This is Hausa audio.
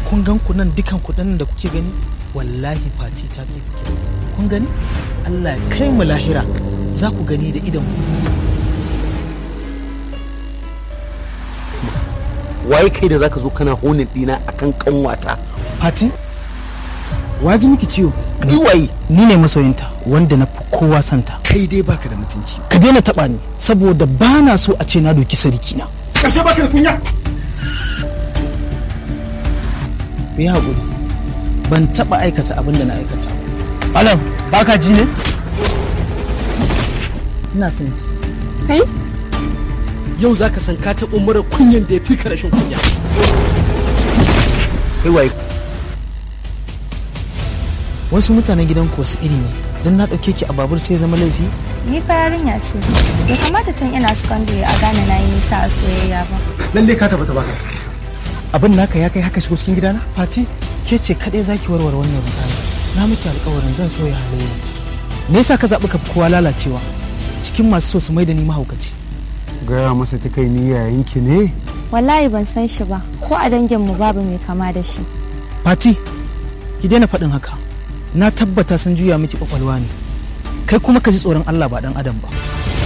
kun gan ku nan dukan kuɗin da kuke gani wallahi fati ta fi kuke kun gani Allah ya kai mu lahira za ku gani da idan waye kai da zaka zo kana honin dina akan kanwata fati waji miki ciwo ni waye ni ne masoyinta wanda na fi kowa santa kai dai baka da mutunci ka daina taɓa ni saboda ba na so a ce na doki sarki na kashe baka da kunya ku yi haƙuri ban taɓa aikata abin da na aikata ba alam baka ji ne ina son ki Kai? yau zaka san ka taɓo mara kunyan da ya fi ka rashin kunya kai waye wasu mutanen gidan ku wasu iri ne don na ɗauke ki a babur sai zama laifi Ni fa yarinya ce. Bai kamata tun ina secondary a gane na yi nisa a soyayya ba. lalle ka tabbata baka abin naka ya kai haka shigo cikin gidana fati ke ce kaɗai zaki warware wannan rudani na miki alƙawarin zan sauya halayyarta me yasa ka zaɓi ka fi kowa lalacewa cikin masu so su mai da ni mahaukaci gaya masa ta kai ni yayinki ne Wallahi ban san shi ba. Ko a dangin mu babu mai kama da shi. fati ki daina faɗin haka na tabbata sun juya miki kwakwalwa ne kai kuma ka ji tsoron allah ba ɗan adam ba